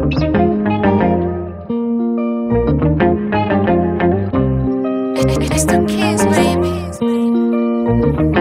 It's the kids, baby.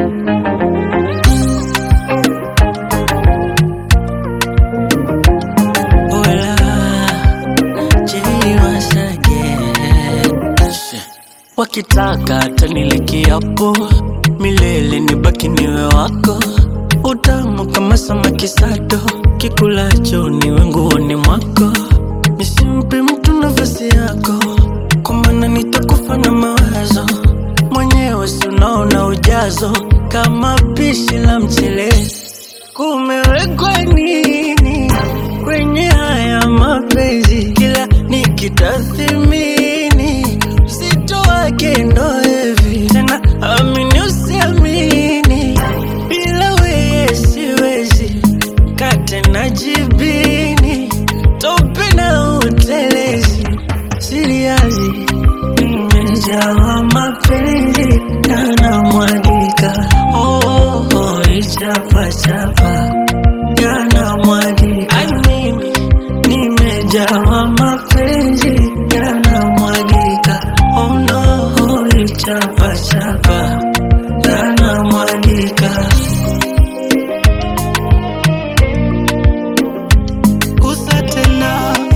Wakitaka taniliki hapo milele, nibaki niwe wako, utamu kama samaki sato, kikulacho niwe nguoni mwako, nisimpe mtu nafasi yako, kwa maana nitakufa na mawazo mwenyewe, si unaona ujazo kama pishi la mchele, kumewekwa nini kwenye haya mapenzi? Kila nikitathimini uzito wake ndo hivi tena, amini usiamini, bila weye siwezi kate na jibini, tope na utelezi, siriazi nimejawa mapenzi yanamwagika, oh, oh, oh, ichapachapa yanamwagika, Ai, mimi nimejawa mapenzi yanamwagika, oh no, oh, ichapachapa yanamwagika. Gusa tena,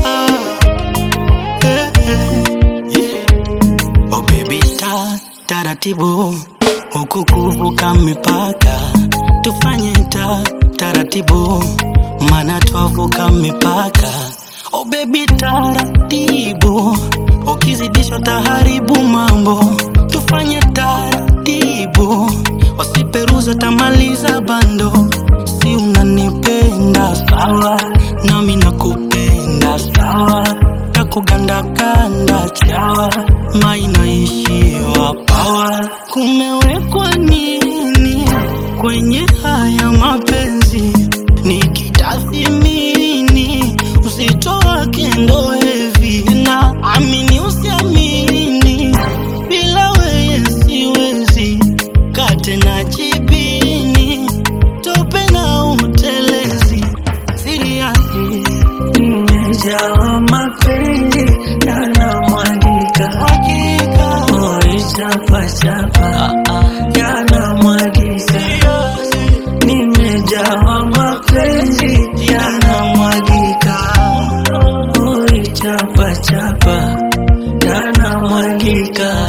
eh, eh, yeah. Oh baby ta taratibu huku kuvuka mipaka tufanye ta taratibu mana twavuka mipaka oh baby taratibu ukizidisha taharibu mambo tufanye taratibu wasiperuza tamaliza bando si unanipenda sawa nami nakupenda sawa takugandakanda chawa mainaishiwa pawa kumewekwa nini kwenye haya mapenzi nikitathimini uzito wake ndo hivi na amini usiamini bila weye siwezi kate na jibini tope na utelezi siriasi nimejawa mapenzi yanamwagika oi chapachapa yanamwagika nimejawa mapenzi yanamwagika oi chapachapa yanamwagika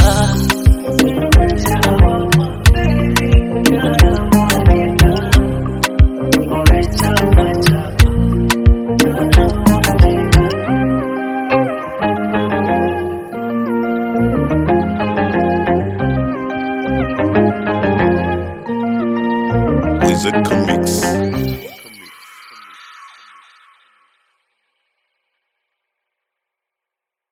Oi, chapachapa. Wizard Comics.